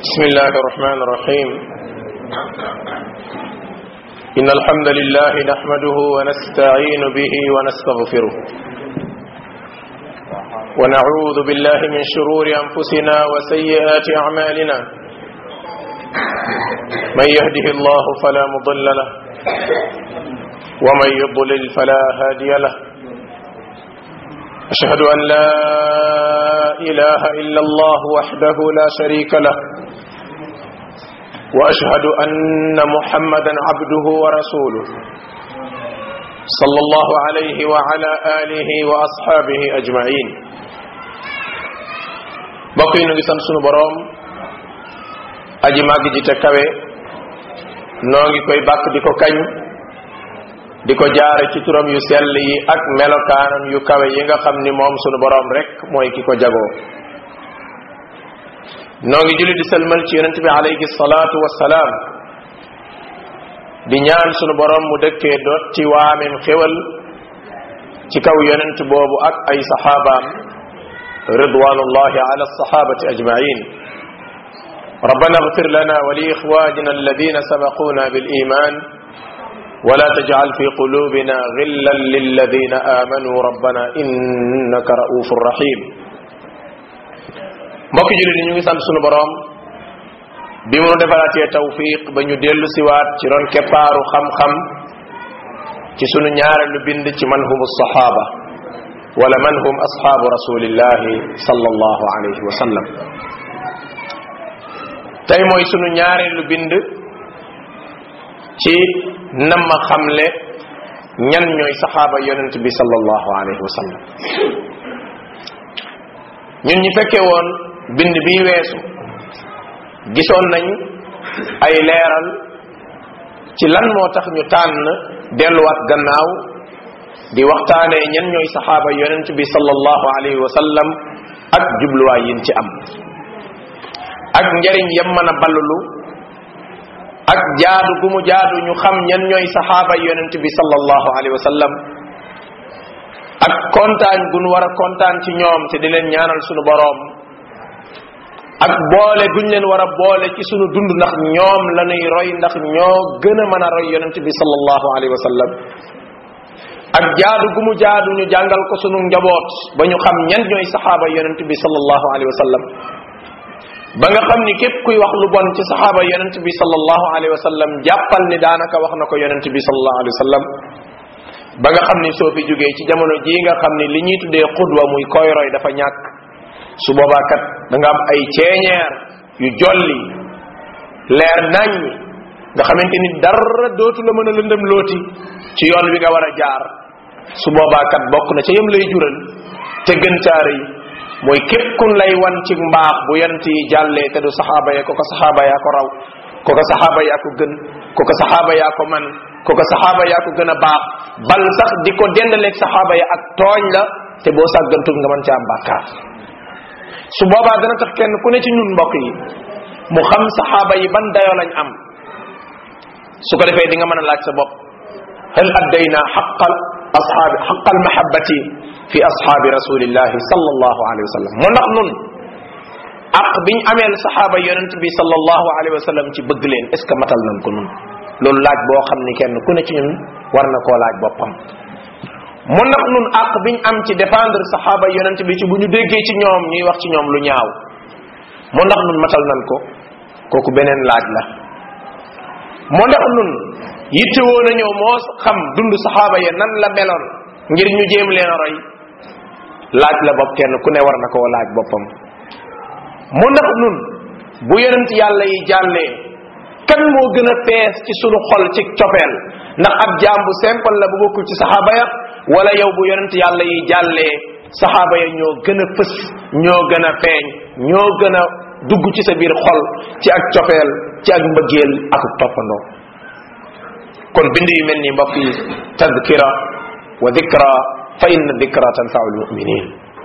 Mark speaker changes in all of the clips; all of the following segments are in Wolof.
Speaker 1: بسم الله الرحمن الرحيم إن الحمد لله نحمده ونستعين به ونستغفره ونعوذ بالله من شرور أنفسنا وسيئات أعمالنا من يهده الله فلا مضل له ومن يضلل فلا هادي له أشهد أن لا إله إلا الله وحده لا شريك له وأشهد أن محمدا عبده ورسوله صلى الله عليه وعلى آله وأصحابه أجمعين بقي نغي سان سونو بروم aji màgg ji te kawe noo ngi koy bàkk di ko kañ di ko jaare ci turam yu sell yi ak melokaanam yu kawe yi nga xam ni moom sunu boroom rek mooy ki ko jagoo noo ngi julli di sëlmal ci yonent bi alayhi salaatu wassalaam di ñaan sunu boroom mu dëkkee dotti waameem xéwal ci kaw yonent boobu ak ay saxaabaam ridwanullahi ala alsahabati ajmain ربنا اغفر لنا ولإخواننا الذين سبقونا بالإيمان ولا تجعل في قلوبنا غلا للذين آمنوا ربنا إنك رؤوف رحيم mbokki jullit ñu ngi sant sunu boroom bi mu defaraatee tawfiq ba ñu dellu siwaat ci ron keppaaru xam-xam ci sunu ñaareelu bind ci man hum saxaaba wala man hum asxaabu rasulillahi sallallahu alayhi wa sallam tey mooy sunu ñaareelu bind ci nam ma xamle ñan ñooy saxaaba yonent bi sallallahu alayhi wa sallam ñun ñi fekke woon bind bi weesu gisoon nañ ay leeral ci lan moo tax ñu tànn delluwaat gannaaw di waxtaanee ñan ñooy saxaaba yonent bi sallallahu alayhi wa sallam ak jubluwaay yin ci am ak njariñ yam mën a ballulu ak jaadu gu mu jaadu ñu xam ñan ñooy saxaaba yonent bi sallallahu alayhi wa sallam ak kontaan gu nu war a kontaan ci ñoom te di leen ñaanal sunu boroom ak boole guñ leen war a boole ci sunu dund ndax ñoom la ñuy roy ndax ñoo gën a mën a roy yonent bi sallallahu alayhi wa sallam ak jaadu gu mu jaadu ñu jàngal ko sunu njaboot ba ñu xam ñan ñooy saxaaba yonent bi sallallahu alayhi wa sallam ba nga xam ni képp kuy wax lu bon ci saxaaba yonent bi sallallahu alayhi wa sallam jàppal ni daanaka wax na ko yonent bi sallallahu alayhi wa sallam ba nga xam ni soo fi jógee ci jamono jii nga xam ni li ñuy tuddee xudwa muy koy roy dafa ñàkk su boobaa kat da nga am ay ceeñeer yu jolli leer nañ nga xamante ni dara dootu la mën a lëndëm looti ci yoon wi nga war a jaar su boobaa kat bokk na ca yëm lay jural te gën caare yi mooy képp kun lay wan ci mbaax bu yonent yi jàllee te du saxaaba ya ko ko saxaaba yaa ko raw ko ko saxaaba yaa ko gën ko ko saxaaba yaa ko man ko ko saxaaba yaa ko gën a baax bal sax di ko dendaleeg saxaaba ya ak tooñ la te boo sàggantul nga mën ca am bàkkaar su boobaa dana tax kenn ku ne ci ñun mbokk yi mu xam saxaaba yi ban dayoo lañ am su ko defee di nga mën a laaj sa bopp hal addayna xaqal ashaabi xaqal mahabbati fi ashaabi rasulillahi sallallahu alayhi wa sallam mu ndax nun ak biñ ameel saxaaba yonent bi sallallahu alayhi wa sallam ci bëgg leen est ce que matal nañ ko nun loolu laaj boo xam ni kenn ku ne ci ñun war na koo laaj boppam mu ndax nun ak biñ am ci défendre saxaaba yonent bi ci bu ñu déggee ci ñoom ñuy wax ci ñoom lu ñaaw mu ndax nun matal nañ ko kooku beneen laaj la mu ndax nun yittewoo nañoo moo xam dund saxaaba ya nan la meloon ngir ñu jéem leen a roy laaj la bopp kenn ku ne war na koo laaj boppam mu ndax nun bu yonent yàlla yi jàllee kan moo gën a fees ci sunu xol ci cofeel ndax ab jaam bu simple la bu bokkul ci saxaaba ya wala yow bu yonent yàlla yi jàllee saxaaba ya ñoo gën a fës ñoo gën a feeñ ñoo gën a dugg ci sa biir xol ci ak cofeel ci ak mbëggeel ak toppandoo kon bind yu mel ni mbokk yi tadkira wa dikra fa inna dikra tanfau lmuminin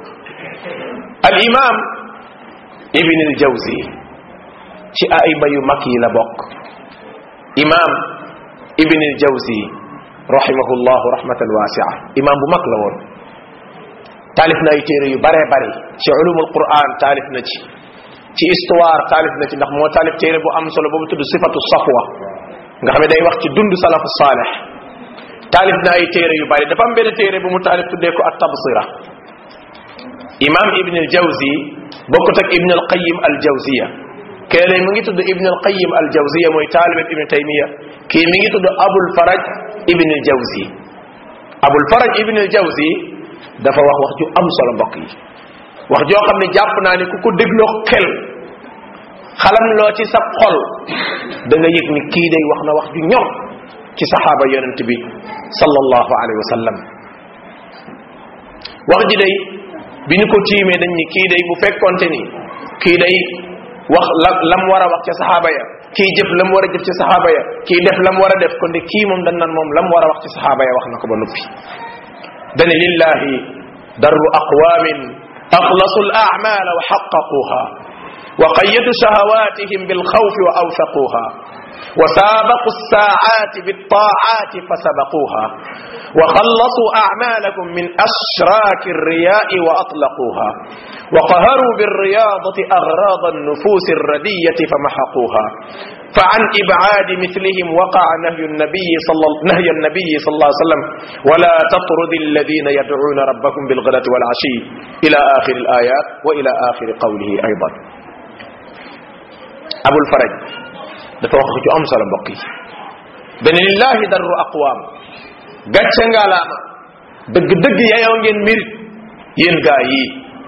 Speaker 1: al imam ibn al jawzi ci ayba yu mag yi la bokk imam ibn al jawzi rahimahullahu rahmatan wasia imam bu mag la woon taalif na ay téere yu bare bari ci ulumul quran taalif na ci ci histoire taalif na ci ndax moo taalif téere bu am solo boobu tudd sifatu safwa nga xam ne day wax ci dund salafu saalih taalif na ay téere yu bari dafa am benn téere bu mu taalif tuddee ko at tabsira imam ibn al jawzi bokkut ak ibn al qayim al jawziya keele mi ngi tudd ibn al qayim al jawziya mooy taalibeb ibn taymiya kii mi ngi tudd abul faraj ibn al jawzi abul faraj ibn al jawzi dafa wax wax ju am solo mbokk yi wax joo xam ne jàpp naa ne ku ko dégloo xel xalam loo ci sab xol da nga yëg ni kii day wax na wax ju ñor ci saxaaba yonent bi sallallahu alayhi wa sallam wax ji day bi ñu ko tiimee dañ ni kii day bu fekkonte ni kii day wax la lam war a wax ca saxaaba ya kii jëf lam war a jëf ci saxaaba ya kii def lam war a def kon de kii moom dañ naan moom lam war a wax ci saxaaba ya wax na ko ba noppi dane lillahi darru aqwamin أخلصوا الأعمال وحققوها وقيدوا شهواتهم بالخوف وأوثقوها وسابقوا الساعات بالطاعات فسبقوها وخلصوا أعمالكم من أشراك الرياء وأطلقوها وقهروا بالرياضة أغراض النفوس الردية فمحقوها فعن إبعاد مثلهم وقع نهي النبي صلى نهي النبي صلى الله عليه وسلم ولا تطرد الذين يدعون ربهم بالغداة والعشي إلى آخر الآيات وإلى آخر قوله أيضا أبو الفرج dafa wax ci am solo mbokk yi ben lillahi darru aqwam gàcce ngalaama dëgg dëgg yayoo ngeen mirit yéen gaa yi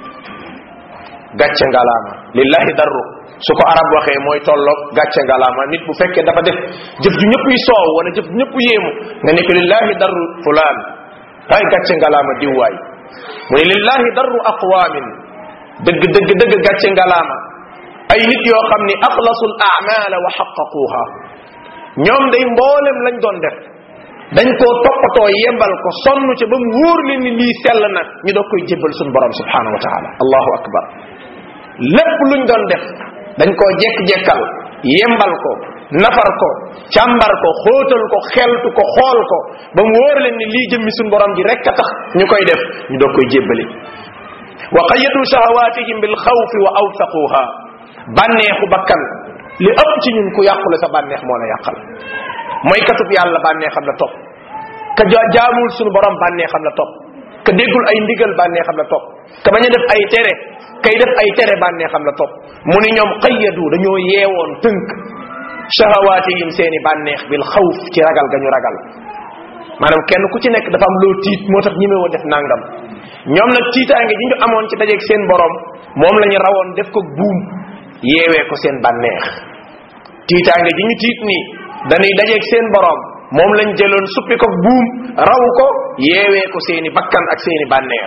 Speaker 1: gàcce ngalaama lillahi darru su ko arab waxee mooy tolloog gàcce ngalaama nit bu fekkee dafa def jëf ju ñëpp yi soow wala jëf ju ñëpp yéemu nga ne ko lillahi darru fulaan ay gàcce ngalaama diwwaay mu ne lillahi darru aqwamin dëgg dëgg dëgg gàcce ngalaama ay nit yoo xam ni axlasul amala wa xaqaquha ñoom day mboolem lañ doon def dañ koo toppatoo yembal ko sonn ca ba mu wóor leen ni lii sell na ñu doog koy jébbal suñu borom subhanahu wa taala allahu akbar lépp luñ doon def dañ koo jekk-jekkal yembal ko nafar ko càmbar ko xóotal ko xeltu ko xool ko ba mu wóor leen ni lii jëmmi suñu borom ji rek a tax ñu koy def ñu doog koy jébbali wa qayadu shahawatihim bil xawfi wa awsaquha bànneexu bakkan li ëpp ci ñun ku yàqule sa bànneex moo la yàqal mooy katub yàlla bànneexam la topp ka jaamul suñu borom bànneexam la topp ka déggul ay ndigal bànneexam la topp ka bañ a def ay tere kay def ay tere bànneexam la topp mu ni ñoom qayyadu dañoo yeewoon tënk shahawaatihim seeni bànneex bil xawf ci ragal ga ñu ragal maanaam kenn ku ci nekk dafa am loo tiit moo tax ñimewoo def nangam ñoom nag tiitaange ji ñu amoon ci dajeeg seen borom moom la ñu rawoon def ko buum yeewee ko seen bànneex tiitaange ji ñu tiit nii dañuy dajeeg seen borom moom lañ jëloon suppi ko buum raw ko yeewee ko seeni bakkan ak seeni bànneex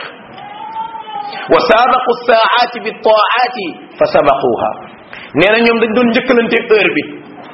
Speaker 1: wa saabaqu saaati bi taaati fa sabaquha nee na ñoom dañ doon njëkkalante heure bi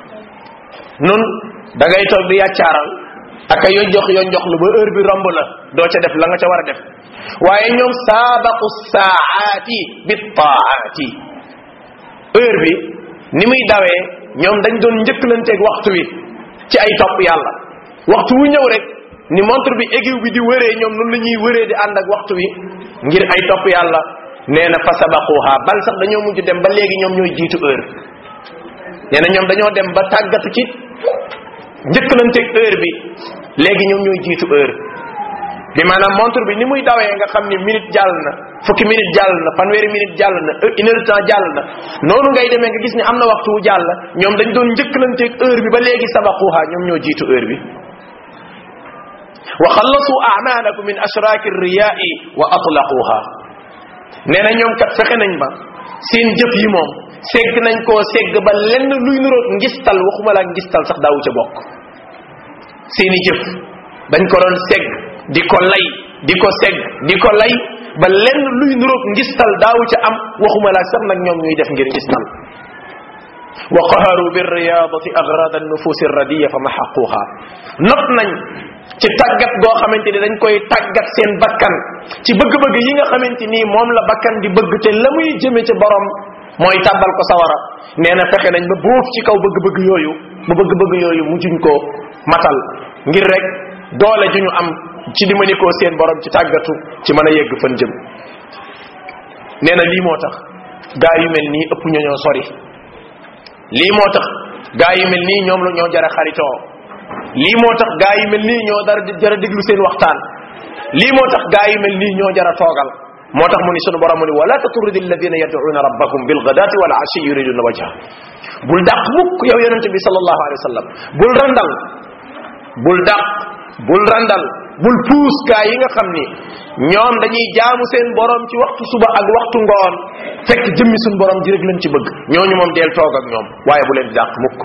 Speaker 1: nun da ngay toog di yàccaaral aka yo jox yo jox lu ba heure bi romb la doo ca def la nga ca war a def waaye ñoom saabaqu saaati bi taaati heure bi ni muy dawee ñoom dañ doon njëkkalanteeg waxtu wi ci ay topp yàlla waxtu wu ñëw rek ni montre bi aiguille bi di wëree ñoom noonu la ñuy wëree di ànd ak waxtu wi ngir ay topp yàlla nee na fa sabaquha bal sax dañoo mujj dem ba léegi ñoom ñooy jiitu heure nee na ñoom dañoo dem ba tàggatu ci njëkkalanteeg heure bi léegi ñoom ñooy jiitu heure bi maanaam montre bi ni muy dawee nga xam ni minute jàll na fukki minute jàll na fanweeri minute jàll na une heure temps jàll na noonu ngay demee nga gis ni am na waxtu wu jàll ñoom dañ doon njëkkalanteeg heure bi ba léegi sabaquha ñoom ñoo jiitu heure bi wa xallasu amalakum min ashraki riyai wa atlaquha nee na ñoom kat fexe nañ ba seen jëf yi moom segg nañ koo segg ba lenn luy nuroog ngistal waxuma laa ngistal sax daawu ca bokk seeni jëf dañ ko doon segg di ko lay di ko segg di ko lay ba lenn luy nuroog ngistal daawu ca am waxuma laa sax nag ñoom ñuy def ngir ngistal wa qaharu bi riyadati agrada nufusi radiya fa maxaquha not nañ ci tàggat goo xamante ni dañ koy tàggat seen bakkan ci bëgg-bëgg yi nga xamante ni moom la bakkan di bëgg te la muy jëme ci borom mooy tàbbal ko sawara nee na fexe nañ ba boof ci kaw bëgg-bëgg yooyu ba bëgg-bëgg yooyu mujjuñ ko matal ngir rek doole ju ñu am ci di mënikoo seen borom ci tàggatu ci mën a yegg fan jëm nee na lii moo tax gaa yu mel nii ëpp ñoo ñoo sori lii moo tax gaa yu mel nii ñoom la ñoo jara xaritoo lii moo tax gaa yu mel nii ñoo dara jara déglu seen waxtaan lii moo tax gaa yu mel nii ñoo jara toogal moo tax mu ni sunu borom mu ni wala taturidi alladina yad'una rabbahum bilgadati wal ashi yuriduna wajha bul dàq mukk yow yonente bi sallallahu alayhi wa sallam bul randal bul dàq bul randal bul puus gaa yi nga xam ni ñoom dañuy jaamu seen borom ci waxtu suba ak waxtu ngoon fekk jëmmi suñu borom ji rek lañ ci bëgg ñooñu moom deel toog ak ñoom waaye bu leen di dàq mukk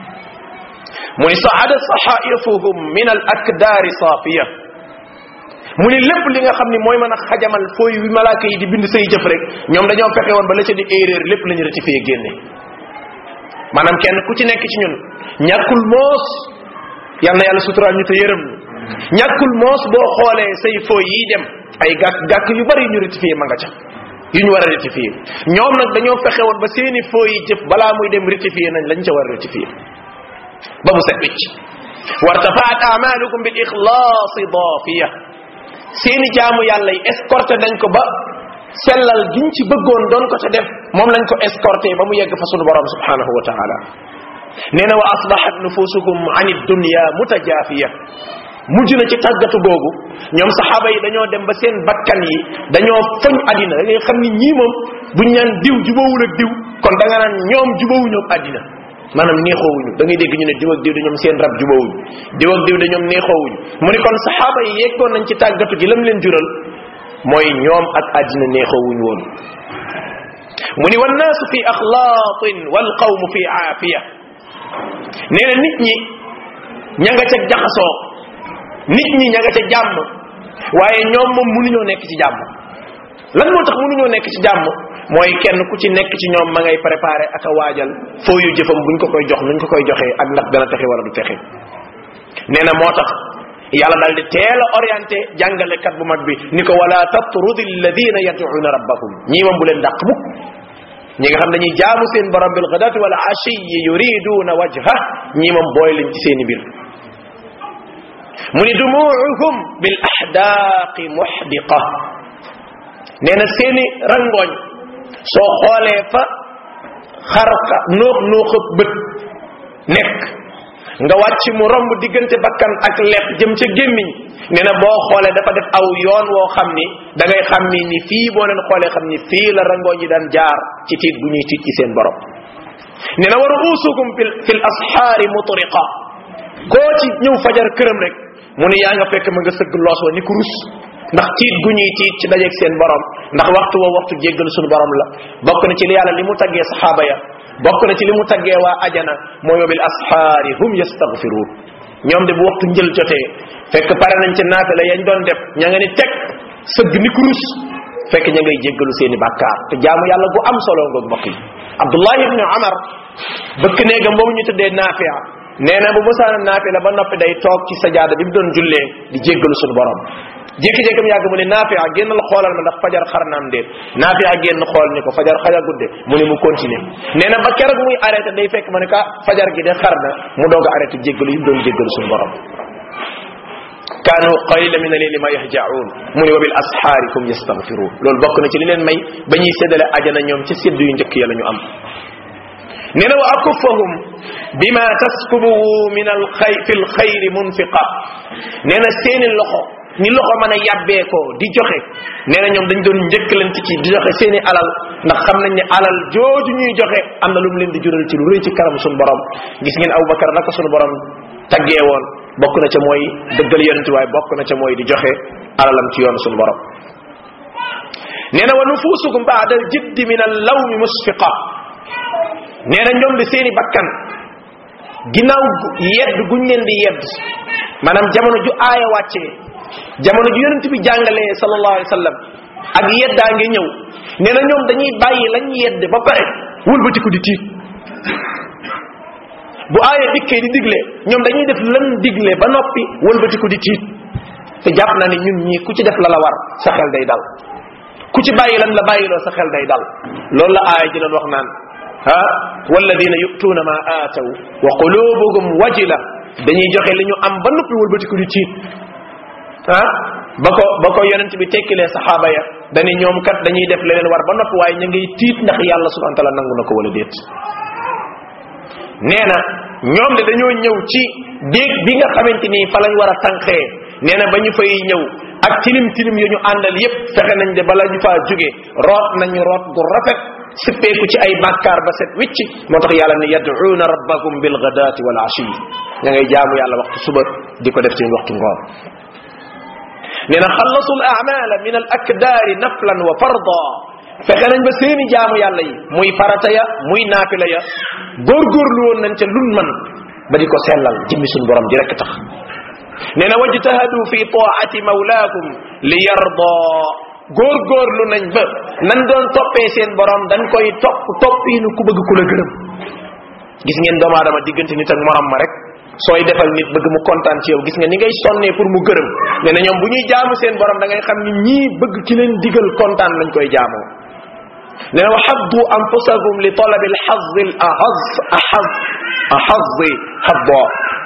Speaker 1: mu ni saada saxaifuhum min al akdaari saafiya mu ni lépp li nga xam ni mooy mën a xajamal fooy wi malaaka yi di bind say jëf rek ñoom dañoo fexe woon ba la ca di erreur lépp la ñu rectifié génne maanaam kenn ku ci nekk ci ñun ñàkkul moos yal na yàlla suturaal ñu te yërëm ñàkkul moos boo xoolee say fooy yi dem ay gàkk gàkk yu bari yu ñu rectifié ma nga ca yu ñu war a rectifié ñoom nag dañoo fexe woon ba seeni fooy yi jëf balaa muy dem rectifié nañ lañ ca war a rectifié ba mu set wicc wartafaat amalukum bil ixlaasi daafiya seeni jaamu yàlla yi escorté nañ ko ba sellal giñ ci bëggoon doon ko ca def moom lañ ko escorté ba mu yegg fa sunu borom subhanahu wa taala nee na wa asbahat nufusukum an dunya mutajaafiya mujj na ci tàggatu googu ñoom saxaaba yi dañoo dem ba seen bakkan yi dañoo foñ àddina da ngay xam ni ñii moom buñ naan diw jubawul ak diw kon da nga naan ñoom jubawuñu ak àddina maanaam neexoowuñu da ngay dégg ñu ne diw ak diw de ñoom seen rab jubawuñu diw ak diw de ñoom neexoowuñu mu ni kon saxaaba yi yeggoon nañ ci tàggatu gi lam leen jural mooy ñoom ak àddina neexoowuñu woon mu ni wannaasu fi axlaatin wal qawmu fi aafiya nee na nit ñi ña nga ca jaxasoo nit ñi ña nga ca jàmm waaye ñoom moom mënuñoo nekk ci jàmm lan moo tax mënuñoo nekk ci jàmm mooy kenn ku ci nekk ci ñoom ma ngay préparé ak a waajal foo yu jëfam buñ ko koy jox nuñ ko koy joxee ak ndax dana texe wala du texe nee na moo tax yàlla daal di teel a orienté jàngalekat bu mag bi ni ko wala tatrudi alladina yad'una rabbahum ñii moom bu leen dàq mukk ñi nga xam dañuy jaamu seen borom bil ghadati wal ashiyi yuriduna wajha ñii moom booy leen ci seeni mbir mu ni dumuuhum bil ahdaaqi muhdiqa nee na seeni rangooñ soo xoolee fa xarka nuux nuuxab bët nekk nga wàcc mu romb diggante bakkan ak lex jëm ca gémmiñ nee na boo xoolee dafa def aw yoon woo xam ni da ngay xam ni ni fii boo leen xoolee xam ni fii la rangooñ yi daan jaar ci tiit bu ñuy tiit ci seen borom nee na wa ruusukum fil fil asxaari mutriqa koo ci ñëw fajar këram rek mu ne yaa nga fekk ma nga sëgg loos wa ni ku rus ndax tiit gu ñuy tiit ci dajeeg seen borom ndax waxtu woo waxtu jéggal suñu borom la bokk na ci li yàlla li mu taggee saxaaba ya bokk na ci li mu taggee waa ajana mooy wa bil asxaari hum yastaghfiruun ñoom de bu waxtu njël jotee fekk pare nañ ci naafila yañ doon def ña nga ni teg sëgg ni ku rus fekk ña ngay jéggalu seeni bàkkaar te jaamu yàlla gu am solo ngoog mbokk yi abdullah ibni amar bëkk néegam boobu ñu tuddee naafia nee na bu musaana naafila ba noppi day toog ci sajaada bi mu doon jullee di jéggalu suñu borom jékki-jékkam yàgg mu ne naafia génnal xoolal ma ndax fajar xar naam déet naafia génn xool ni ko fajar xaja gudde mu ne mu continuer nee na ba keroog muy arrêté day fekk ma ne ka fajar gi de xar na mu doog a arrêté jéggalu yi mu doon jéggalu suñu borom kaanu qalila min al-layli ma yahja'un mu ne wa bil ashaari hum yastaghfirun loolu bokk na ci li leen may ba ñuy séddale ajana ñoom ci séddu yu njëkk ya la ñu am nee na wa akuffahum bima taskubuhu min al xay fi l xayri munfiqa nee na seeni loxo ni loxo mën a yàbbee ko di joxe nee na ñoom dañ doon njëkkalante ci di joxe seeni alal ndax xam nañ ne alal jooju ñuy joxe am na lu mu leen di jural ci lu rëy ci karam suñu borom gis ngeen Abubakar naka suñu borom taggee woon bokk na ca mooy dëggal yonent waaye bokk na ca mooy di joxe alalam ci yoon suñu borom nee na wa nufusukum baada al jiddi min al lawmi musfiqa nee na ñoom di seeni bakkan ginnaaw yedd guñ leen di yedd maanaam jamono ju aaya wàccee jamono ju yonent bi jàngalee sallallahu alayhi wa sallam ak yeddaa ngi ñëw nee na ñoom dañuy bàyyi lañ yedde ba pare wëlbatiku di tiit bu aaya dikkee di digle ñoom dañuy def lan digle ba noppi wëlbatiku di tiit te jàpp na ne ñun ñii ku ci def la la war sa xel day dal ku ci bàyyi lan la bàyyiloo sa xel day dal loolu la aaya ji doon wax naan ah walladina yu'tuuna ma aataw wa qulubuhum wajila dañuy joxe li ñu am ba noppi wëlbatiku di tiit ah ba ko ba ko yonent bi tekkilee saxaaba ya dañu ñoom kat dañuy def leneen war ba noppi waaye ña ngay tiit ndax yàlla subhanahu wa taala nangu na ko wala déet nee na ñoom de dañoo ñëw ci déeg bi nga xamante ni fa lañ war a tànqee nee na ba ñu fay ñëw ak tilim tilim yu ñu àndal yépp fexe nañ de bala ñu faa jóge root nañu root gu rafet sippeeku ci ay bàkkaar ba set wicc moo tax yàlla ne yad'uuna rabbakum bil ghadaati wal ashi ña ngay jaamu yàlla waxtu suba di ko def seen waxtu ngoon nee na xallasu al amala min al akdaari naflan wa farda fexe nañ ba seeni jaamu yàlla yi muy farata ya muy naafila ya góorgóorlu woon nañ ca lun man ba di ko sellal jëmmi suñ borom di rekk tax nee na wajtahadu fi taati mawlaakum li yarda góorgóorlu nañ ba nan doon toppee seen borom dañ koy topp toppiinu ku bëgg ku la gërëm gis ngeen doomu aadama diggante nit ak morom ma rek sooy defal nit bëgg mu kontaan ci yow gis nga ni ngay sonnee pour mu gërëm nee na ñoom bu ñuy jaamu seen borom da ngay xam ni ñii bëgg ki leen digal kontaan lañ koy jaamoo nee na wa xaddu anfusakum li talabi alxazi al ahaz ahaz ahazi habbo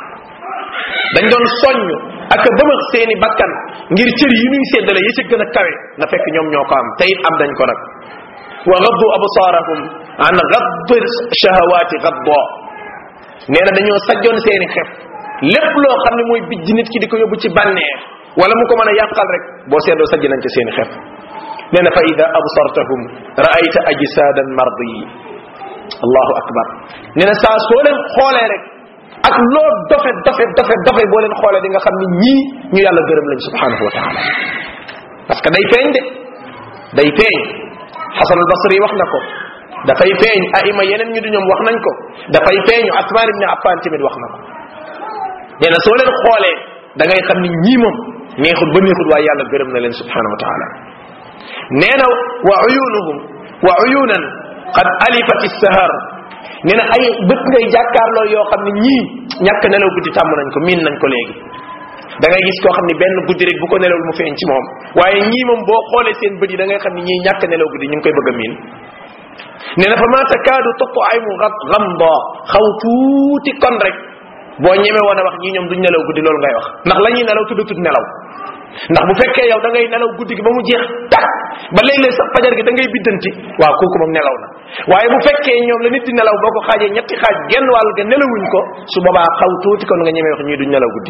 Speaker 1: dañ doon soññ ak a bëmëx seeni bakkan ngir cër yi ñuy séddale yi ci gën a kawe na fekk ñoom ñoo ko am te it am dañ ko nag wa gaddu absaarahum an gadd shahawaati gaddo nee na dañoo sajjoon seeni xef lépp loo xam ne mooy bijj nit ki di ko yóbbu ci bànneex wala mu ko mën a yàqal rek boo seetloo sajj nañ ci seeni xef nee na fa ida absartahum raayta ajsaadan mardi allahu akbar nee na saa soo leen xoolee rek ak loo dofe dofe dofe dofe boo leen xoolee di nga xam ni ñii ñu yàlla gërëm lañ subhanahu wa taala parce que day feeñ de day feeñ xasan al basri wax na ko dafay feeñ aima yeneen ñu du ñoom wax nañ ko dafay feeñu asmaan ibni affan tamit wax na ko nee na soo leen xoolee da ngay xam ni ñii moom neexut ba neexut waaye yàlla gërëm na leen subhanahu wa taala nee na wa uyunuhum wa uyunan qad alifat sahar nee na ay bët ngay jàkkaarloo yoo xam ne ñii ñàkk nelaw guddi tàmm nañ ko miin nañ ko léegi da ngay gis koo xam ne benn guddi rek bu ko nelawul mu feeñ ci moom waaye ñii moom boo xoolee seen bët yi da ngay xam ne ñii ñàkk nelaw guddi ñu ngi koy bëgg a miin nee na fa ma takaadu topp ay mu gamdo xaw tuuti kon rek boo ñeme woon a wax ñii ñoom duñ nelaw guddi loolu ngay wax ndax la ñuy nelaw tuddatut nelaw ndax bu fekkee yow da ngay nelaw guddi gi ba mu jeex tak ba léeg-léeg sax fajar gi da ngay biddanti waaw kooku moom nelaw na waaye bu fekkee ñoom la nit di nelaw boo ko xaajee ñetti xaaj genn wàll ga nelawuñ ko su boobaa xaw tuuti kon nga ñemee wax ñii duñ nelaw guddi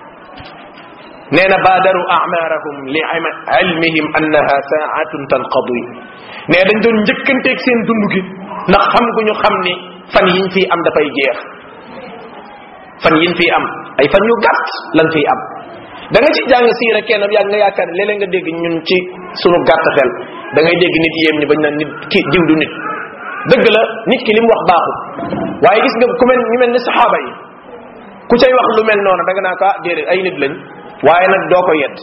Speaker 1: nee na baadaru amarahum li ilmihim annaha saatun tanqadi nee dañ doon njëkkanteeg seen dund gi ndax xam gu ñu xam ni fan yiñ fii am dafay jeex fan yiñ fii am ay fan yu gàtt lan fii am da nga ci jàng siira kenn yaa nga yaakaar ne léeg-léeg nga dégg ñun ci sunu gàtt xel da ngay dégg nit yéem ñi bañ naan nit ki diw du nit dëgg la nit ki li mu wax baaxul waaye gis nga ku mel ñu mel ni saxaaba yi ku cay wax lu mel noonu da nga naa ko ah déedéet ay nit lañ waaye nag doo ko yedd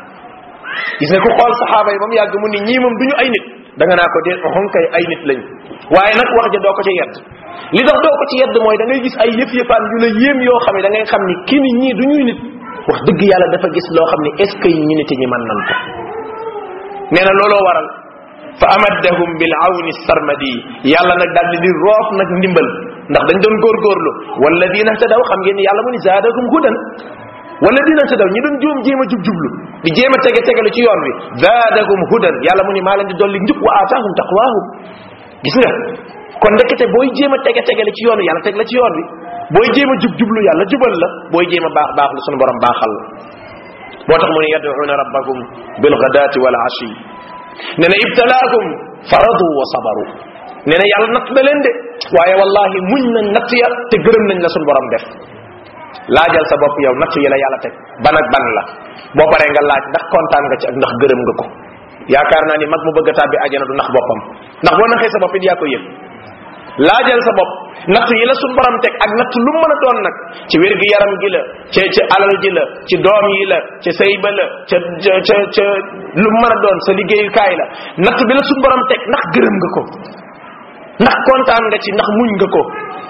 Speaker 1: gis nga ku xool saxaaba yi ba mu yàgg mu ni ñii moom du ñu ay nit da nga naa ko déet oxon kay ay nit lañ waaye nag wax ja doo ko ci yedd li tax doo ko ci yedd mooy da ngay gis ay yëf yëfaan yu la yéem yoo xam ne da ngay xam ni kii ni ñii du ñuy nit wax dëgg yàlla dafa gis loo xam ne est ce que ñu nit ñi mën nan ko nee na looloo waral fa amaddahum bil awni sarmadi yàlla nag daal di di roof nag ndimbal ndax dañ doon góorgóorlu walladina tadaw xam ngeen ni yàlla mu ni zaadahum hudan walladina tadaw ñi doon juum jéem a jub jublu di jéem a tege tegelu ci yoon wi zaadahum hudan yàlla mu ni maa leen di dolli njub wa aataahum taqwaahum gis nga kon ndekete booy jéem a tege tegelu ci yoon wi yàlla teg la ci yoon wi booy jéem a jub jublu yàlla jubal la booy jéem a baax baax la sunu borom baaxal la moo tax mu ne yad'una rabbakum bil ghadati wal ashi nee na ibtalaakum faradu wa sabaru nee na yàlla natt na leen de waaye wallahi muñ nañ natt ya te gërëm nañ la sunu borom def laajal sa bopp yow natt yi la yàlla teg ban ak ban la boo paree nga laaj ndax kontaan nga ci ak ndax gërëm nga ko yaakaar naa ni mag mu bëgg a tàbbi ajana du nax boppam ndax boo naxee sa bopp it yaa ko yëg laajal sa bopp natt yi la suñ borom teg ak natt lu mën a doon nag ci wér gi yaram gi la ca ca alal ji la ci doom yi la ca sëy ba la ca ca ca lu mën a doon sa liggéeyukaay la natt bi la suñ borom teg ndax gërëm nga ko ndax kontaan nga ci ndax muñ nga ko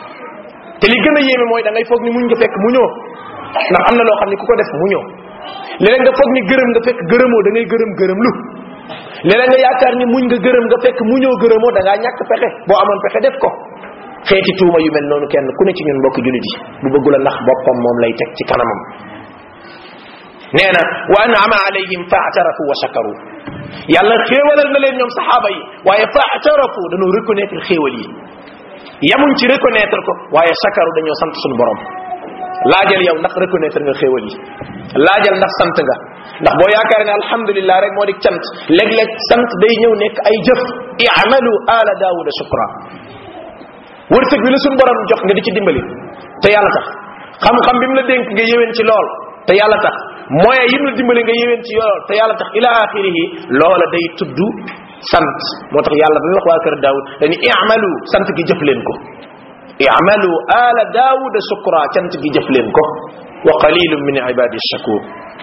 Speaker 1: te li gën a yéeme mooy da ngay foog ni muñ nga fekk muñoo ndax am na loo xam ne ku ko def muñoo léeg nga foog ni gërëm nga fekk gërëmoo da ngay gërëm gërëm lu léeg nga yaakaar ni muñ nga gërëm nga fekk muñoo gërëmoo da ngaa ñàkk pexe boo amoon pexe def ko xeeti tuuma yu mel noonu kenn ku ne ci ñun mbokk julit yi bu bëggula ndax boppam moom lay teg ci kanamam nee na wa an'ama alayhim fa atarafu wa shakaru yàlla xéewalal na leen ñoom saxaaba yi waaye faatarafu dañoo reconnaître xéewal yi yamuñ ci reconnaître ko waaye sakaru dañoo sant suñu borom laajal yow ndax reconnaître nga xéewal yi laajal ndax sant nga ndax boo yaakaar ne alhamdulillah rek moo di cant léeg-léeg sant day ñëw nekk ay jëf i'malu ala daawuda shukra wërsëg bi la suñu borom jox nga di ci dimbali te yàlla tax xam-xam bi mu la dénk nga yéwén ci lool te yàlla tax moyen yi mu la dimbali nga yéwén ci lool te yàlla tax ila axirihi loola day tudd sant moo tax yàlla ba muy wax waa kër daawud dañu i'malu sant gi jëf leen ko i'malu ala daawuda shukra cant gi jëf leen ko wa qalilun min ibadi shakur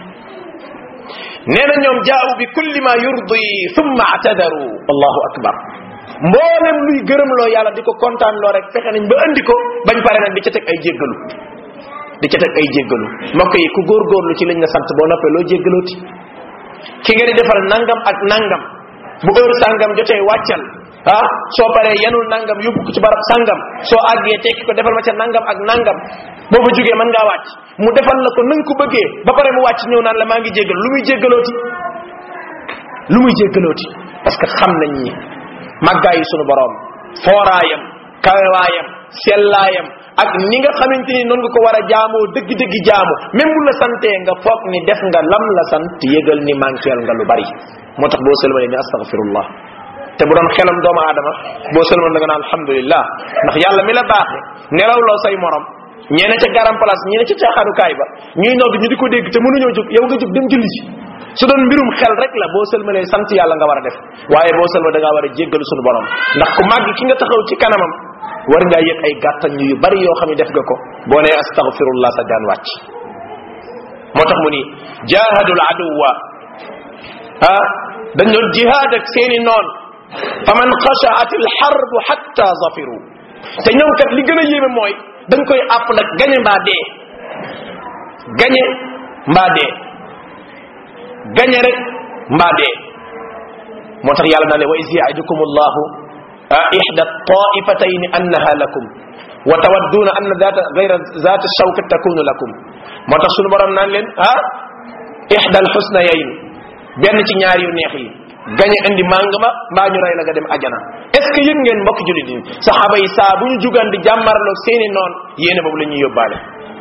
Speaker 1: nee na ñoom jaawu bi kulli ma yurdi thumma atadaru allahu akbar mboolem luy gërëm loo yàlla di ko kontaan loo rek fexe nañ ba andi ko bañ pare nag di ca teg ay jéggalu di ca teg ay jéggalu mbokk yi ku góorgóorlu ci lañ la sant boo noppee loo jéggalooti ki nga di defal nangam ak nangam bu heure sangam jotee wàccal ah soo paree yanul nangam yóbbu ko ci barab sangam soo àggee tekki ko defal ma ca nangam ak nangam boo fa jógee mën ngaa wàcc mu defal la ko nanga ko bëggee ba pare mu wàcc ñëw naan la maa ngi jéggal lu muy jéggalooti lu muy jéggalooti parce que xam nañ ni màggaayu sunu borom fooraayam kawewaayam sellaayam ak ni nga xamante ni noonu nga ko war a jaamoo dëgg-dëgg jaamu même bu la santee nga foog ni def nga lam la sant yëgal ni manqueel nga lu bari moo tax boo sëlmalee ni astaghfirullah te bu doon xelam doomu aadama boo sëlmal da nga naan alhamdulillah ndax yàlla mi la baaxe nelaw loo say morom ñeene ca garam place ñeene ca caaxaanukaay ba ñuy nodd ñu di ko dégg te mënuñoo jóg yow nga jóg dem julli ci su doon mbirum xel rek la boo sëlmalee sant yàlla nga war a def waaye boo sëlma da ngaa war a jéggalu sunu borom ndax ku màgg ki nga taxaw ci kanamam war ngaa yëg ay gàttañ yu bari yoo xam ne def nga ko boo nee astaghfirullah sa jaan wàcc moo tax mu ni jahadul aduwa ah dañ doon jihaad ak seeni noon fa man xashaat al harbu hatta zafiru te ñoom kat li gën a yéeme mooy dañ koy àpp nag gañe mbaa dee gañe mbaa dee gañe rek mbaa dee moo tax yàlla naa ne wa is yaidukum allahu ihda taifatayn annaha lakum wa tawadduna anna zata gayra zata shawkat takunu lakum moo tax sunu borom naan leen ah ihda alxusnayayn benn ci ñaar yu neex yi gañe indi màng ma mbaa ñu rey la nga dem ajana est ce que yëg ngeen mbokk julit yi saxaaba yi saa bu ñu jugan di jàmmarloo seeni noon yéene boobu la ñuy yóbbaale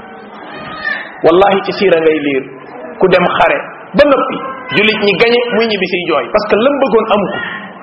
Speaker 1: wallahi ci siira ngay liir ku dem xare ba noppi julit ñi gañe muy ñibbi siy jooy parce que lam bëggoon amu ko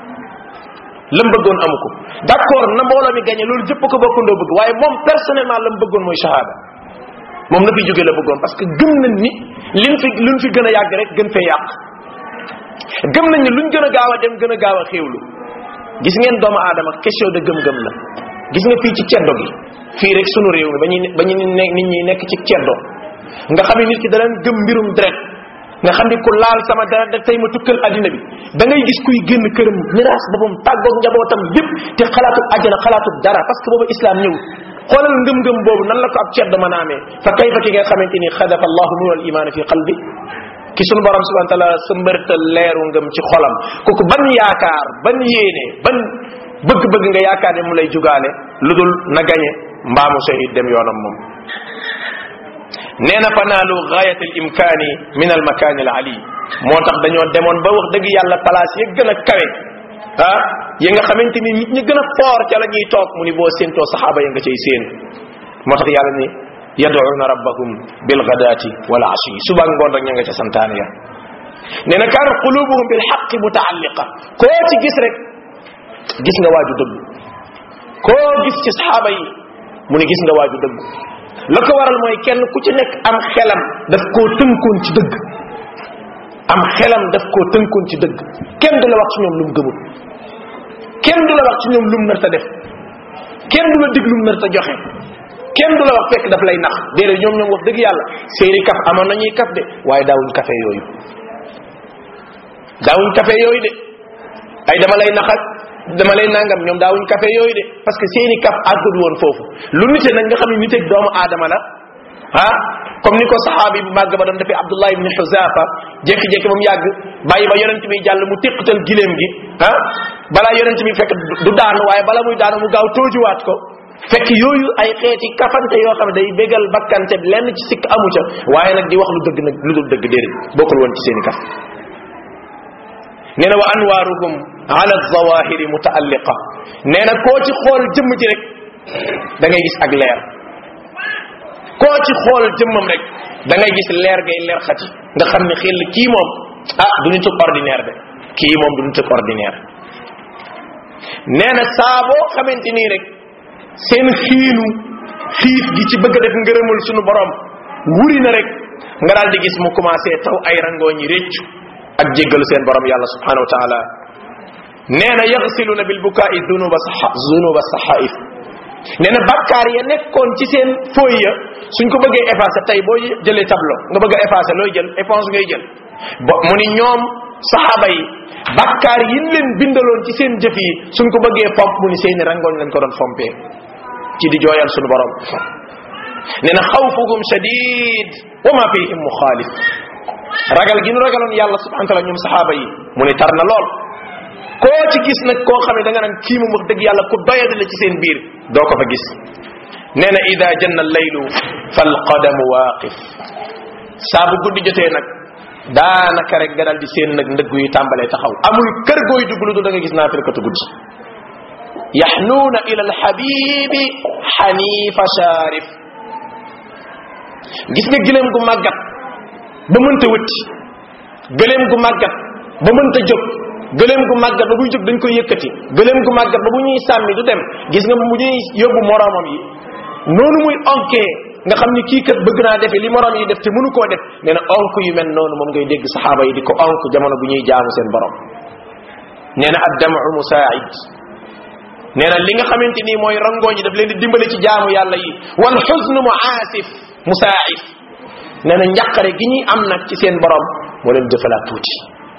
Speaker 1: lam bëggoon amu ko d' accord na mbooloo mi gañe loolu jëpp ko bokkandoo bëgg waaye moom personnellement lam bëggoon mooy shahada moom na fi jóge la bëggoon parce que gëm nañ ni liñ fi luñ fi gën a yàgg rek gën fee yàq gëm nañ ni luñ gën a gaaw a dem gën a gaaw a xéewlu gis ngeen doomu aadama question de gëm-gëm la gis nga fii ci ceddo gi fii rek sunu réew mi ba ñuy ba ñu nit ñi nekk ci ceddo nga xam ne nit ki danañ gëm mbirum deret nga xam ni ku laal sama deret da tey ma tukkal addina bi da ngay gis kuy génn këram miraas boppam tàggoog njabootam yépp te xalaatu ajjana xalaatu dara parce que boobu islam ñëw xoolal ngëm-ngëm boobu nan la ko ab ceddo mën a amee fa kayfa ki nga xamante ni xadafa allahu nur al iman fi qalbi ki sunu borom subhanahu wa taala sa mbërtal leeru ngëm ci xolam kooku ban yaakaar ban yéene ban bëgg-bëgg nga yaakaar ne mu lay jugaale lu dul na gañe mbaamu shahid dem yoonam moom nee na fanaalu gaayat al imkaani min al makaani al ali moo tax dañoo demoon ba wax dëgg yàlla place ya gën a kawe ah yi nga xamante ni nit ñi gën a foor ca la ñuy toog mu ni boo séentoo saxaaba ya nga cay séen moo tax yàlla ni yad'una rabbahum bil ghadati wal ashi suba ngoon rek ña nga ca santaane ya nee na kaanat qulubuhum bil haqqi mutaalliqa koo ci gis rek gis nga waaju dëgg koo gis ci saxaaba yi mu ni gis nga waaju dëgg la ko waral mooy kenn ku ci nekk am xelam daf koo tënkoon ci dëgg am xelam daf koo tënkoon ci dëgg kenn du la wax ci ñoom lu mu gëmul kenn du la wax ci ñoom lu mu nar ta def kenn du la dig lu mu nar ta joxe kenn du la wax fekk daf lay nax déedéet ñoom ñoom wax dëgg yàlla seeni kaf amoon nañuy kaf de waaye daawuñ kafe yooyu daawuñ kafe yooyu de ay dama lay nax ak dama lay nangam ñoom daawuñ kafe yooyu de parce que seeni kaf àggul woon foofu lu nite nag nga xam ne niteeg doomu aadama la ah comme ni ko saxaabi bu màgg ba doon defee abdullah ibni xuzafa jékki-jékki ba mu yàgg bàyyi ba yonent bi jàll mu téqatal giléem gi ah balaa yonent bi fekk du daanu waaye bala muy daanu mu gaaw toojuwaat ko fekk yooyu ay xeeti kafante yoo xam ne day bégal bakkante lenn ci sikk amu ca waaye nag di wax lu dëgg nag lu dul dëgg déedéet bokkul woon ci seeni kaf nee na wa anwaaruhum ala zawahiri mutaalliqa nee na koo ci xool jëmm ji rek da ngay gis ak leer koo ci xool jëmmam rek da ngay gis leer ngay leer xati nga xam ne xel kii moom ah du nit ak ordinaire de kii moom du nit ak ordinaire nee na saa boo xamante nii rek seen xiinu xiif gi ci bëgg a def ngërëmul sunu borom wuri na rek nga daal di gis mu commencé taw ay rangoo ñi réccu ak jéggalu seen borom yàlla subhanahu wa taala nee na yaxsiluna bil bukaai dunuba saxa dunuba saxaif nee na bakkaar ya nekkoon ci seen fooy ya suñ ko bëggee effacer tey boo jëlee tableau nga bëgg a effacer looy jël éponge ngay jël bo mu ni ñoom saxaaba yi bakkaar yi leen bindaloon ci seen jëf yi suñ ko bëggee fomp mu ni seeni rangooñ lañ ko doon fompee ci di jooyal sunu borom nee na xawfuhum shadid wa ma fihim muxaalif ragal gi nu ragaloon yàlla subhanahu wa taala ñoom saxaaba yi mu ni tar na lool koo ci gis nag koo xam ne da nga naan kii moom wax dëgg yàlla ku doyadi la ci seen biir doo ko fa gis nee na ida janna laylu fal qadamu waaqif saa bu guddi jotee nag daanaka rek nga dal di seen nag ndëgg yi tàmbalee taxaw amul kër gooy dugg lu dul da nga gis naa firkatu guddi yaxnuuna ila alxabibi xanifa sharif gis nga gileem gu màggat ba mënta wëtti gëleem gu màggat ba mënta jóg gëleem gu màggat ba buy jóg dañ koy yëkkati gëleem gu màggat ba bu ñuy sàmmi du dem gis nga bu ñuy yóbbu moroomam yi noonu muy onkee nga xam ni kii kat bëgg naa defe li moroom yi def te mënu koo def nee na onk yu mel noonu moom ngay dégg saxaaba yi di ko onk jamono bu ñuy jaamu seen borom nee na addamu musaid nee na li nga xamante nii mooy rangooñ yi daf leen di dimbale ci jaamu yàlla yi wal xusnu muaasif musaif nee na njàqare gi ñuy am nag ci seen borom moo leen jëfalaat tuuti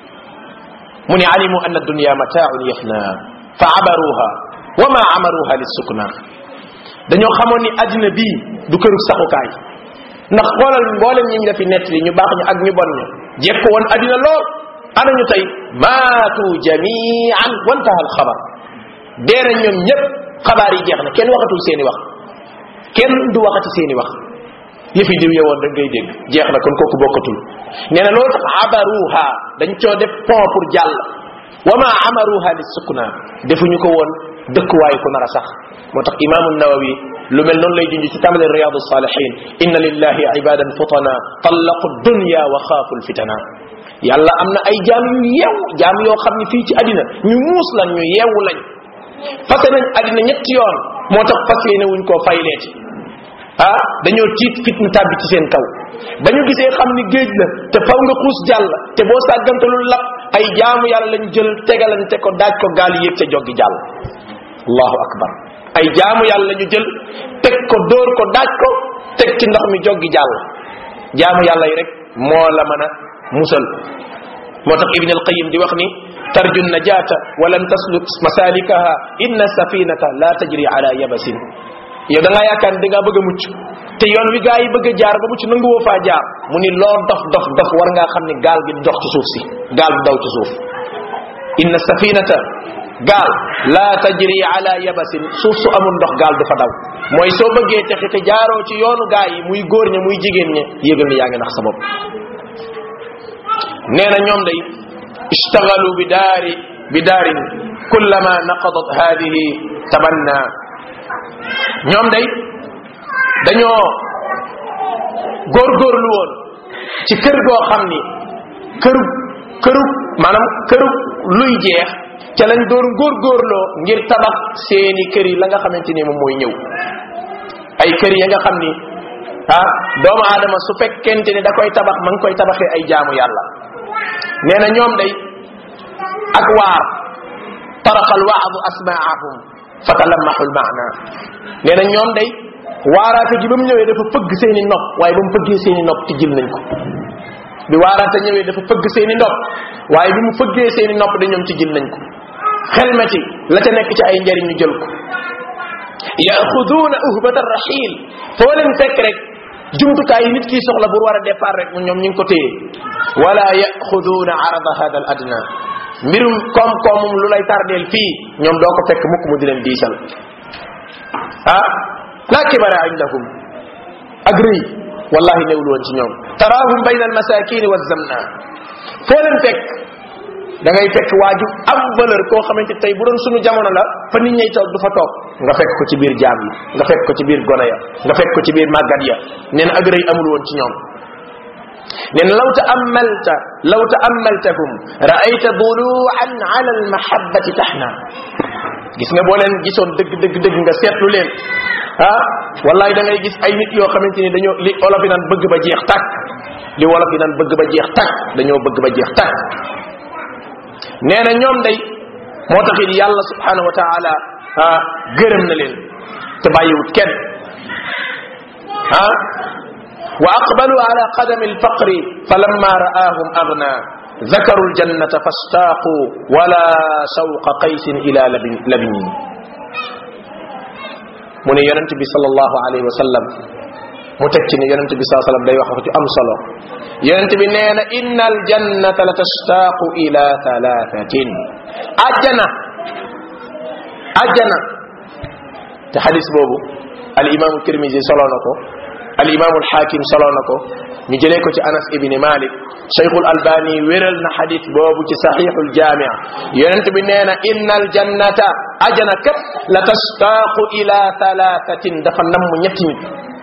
Speaker 1: mu ne alimu anna dunya mataaun yafna fa abaruha wa ma amaruha lissukna dañoo xamoon ni addina bii du këru saxukaay ndax xoolal mboolem ñi ñu la fi nett li ñu baax ñu ak ñu bon ñu jekk woon addina lool ana ñu tey maatu jamian wantaha al xabar dee nañ ñoom ñëpp xabaar yi jeex na kenn waxatul seeni wax kenn du waxati seeni wax yëfi diw yewoon rek ngay dégg jeex na kon kooku bokkatul nee na loolu tax abaruha dañ coo def pont pour jàll wa ma amaruha li sukna defuñu ko woon dëkkuwaay ku nar a sax moo tax imaamu nawawi lu mel noonu lay junj ci tàmbali riyadu salihin inna lillahi ibadan futana tallaqu dunya wa xaafu lfitana yàlla am na ay jaam yu yeew jaam yoo xam ne fii ci àddina ñu muus lañ ñu yeewu lañ fase nañ àddina ñetti yoon moo tax fas yéene wuñ koo fayleeti ah dañoo tiit fitna tàbbi ci seen kaw ba ñu gisee xam ni géej la te faw nga xuus jàll te boo sàggantalul lap ay jaamu yàlla lañ jël tegalante ko daaj ko gaal yéeg ca joggi jàll allahu akbar ay jaamu yàlla ñu jël teg ko dóor ko daaj ko teg ci ndox mi joggi jàll jaamu yàlla yi rek moo la mën a musal moo tax ibn alqayim di wax ni tarju najata walan tasluk masalikaha inna safinata la tajri ala yabasin yow da ngaa yaakaar ni da ngaa bëgg a mucc te yoon wi gaa yi bëgg a jaar ba mucc nangu woo faa jaar mu ni loo dof dof dof war ngaa xam ni gaal gi dox ci suuf si gaal du daw ci suuf inna safinata gaal la tajri ala yabasin suuf su amul ndox gaal du fa daw mooy soo bëggee texe te jaaroo ci yoonu gaa yi muy góor ña muy jigéen ña yëgal ni yaa ngi nax sa bopp nee na ñoom day ishtagalu bi daari bi daarin kullama naqadat hadihi tabanna ñoom day dañoo góorgóorlu woon ci kër goo xam ni këru këru maanaam këru luy jeex ca lañ doon góorgóorloo ngir tabax seeni kër yi la nga xamante ni moom mooy ñëw ay kër ya nga xam ni ah doomu aadama su fekkente ni da koy tabax ma ngi koy tabaxee ay jaamu yàlla nee na ñoom day ak waar taraqa alwaadu asmaahum fatalammahu almaana nee na ñoom day waaraate ji ba mu ñëwee dafa fëgg seeni nopp waaye ba mu fëggee seeni nopp tijjil nañ ko bi waaraate ñëwee dafa fëgg seeni nopp waaye bi mu fëggee seeni nopp da ñoom tijjil nañ ko xelmeti la ca nekk ci ay njariñ ñu jël ko yaxuduuna uhbata rahil foo leen fekk rek jumtukaay yi nit kii soxla pour war a départ rek ñoom ñu ngi ko téye wala yaxuduuna arada hada al adna mbirum koom-koomum lu lay tardeel fii ñoom doo ko fekk mukk mu di leen diisal ah la kibara indahum ak rëy wallahi newul woon ci ñoom taraahum bayna almasakini wa zamna foo leen fekk da ngay fekk waaju am valeur koo xamante tey bu doon sunu jamono la fa nit ñay toog du fa toog nga fekk ko ci biir jaam yi nga fekk ko ci biir gone ya nga fekk ko ci biir màggat ya neen ak rëy amul woon ci ñoom neen law ta'ammalta law ta'ammaltahum ra'ayta dulu'an 'ala al-mahabbati tahna gis nga boo leen gisoon dëgg dëgg dëgg nga seetlu leen ah wallahi da ngay gis ay nit yoo xamante ni dañoo li olof yi naan bëgg ba jeex tàkk li wolof yi naan bëgg ba jeex tàkk dañoo bëgg ba jeex tàkk nee na ñoom day moo tax it yàlla subhanahu wa taala ah gërëm na leen te bàyyiwut kenn ah wa aqbalu ala qadami alfaqri falamma ra'ahum aghna ذكروا الجنة فاشتاقوا ولا شوق قيس إلى لبن, لبن من يننت بي صلى الله عليه وسلم متكين يننت بي صلى الله عليه وسلم لا يوحف أم صلى يننت بي نينا إن الجنة لتشتاق إلى ثلاثة أجنة أجنة تحديث بوبو الإمام الترمذي صلى الله عليه وسلم الإمام الحاكم صلى الله عليه وسلم نجليكو أنس ابن مالك cheikhul albani wéral na xadis boobu ci saxiixul jaamia yonent bi nee na inna aljannata ajana kat la tastaaqu ila thalathatin dafa namm ñetti nit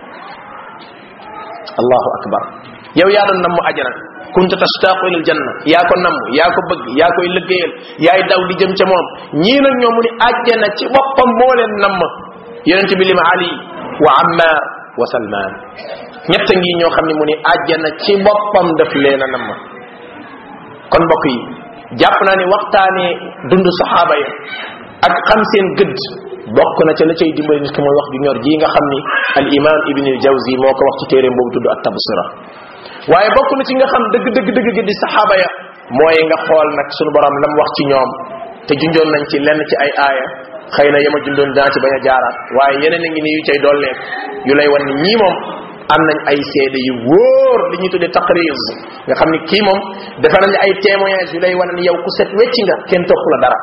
Speaker 1: allahu akbar yow yaa doon namm ajana kunta tastaaqu ila aljanna yaa ko namm yaa ko bëgg yaa koy liggéeyal yaay daw di jëm ca moom ñii nag ñoo mu ni ajjana ci boppam moo leen namm yonent bi lima ali wa ammar wa salman ñett ngi ñoo xam ne mu ni àjjana ci boppam daf leen a namm kon mbokk yi jàpp naa ni waxtaanee dund saxaaba ya ak xam seen gëdd bokk na ca la cay dimbali nit ki mooy wax ju ñor ji nga xam ni al imam ibn al jawzi moo ko wax ci téeréem boobu tudd at tabsira waaye bokk na ci nga xam dëgg dëgg dëgg gi di saxaaba ya mooy nga xool nag sunu borom lam wax ci ñoom te junjoon nañ ci lenn ci ay aaya xëy na yama jundoon daa ci bañ a jaaraat waaye yeneen a ngi ni yu cay dolleek yu lay wan ni ñii moom am nañ ay seede yu wóor li ñuy tuddee taqrir nga xam ni kii moom dafa nañ ay témoignage yu lay wane ni yow ku set wecci nga kenn topp la dara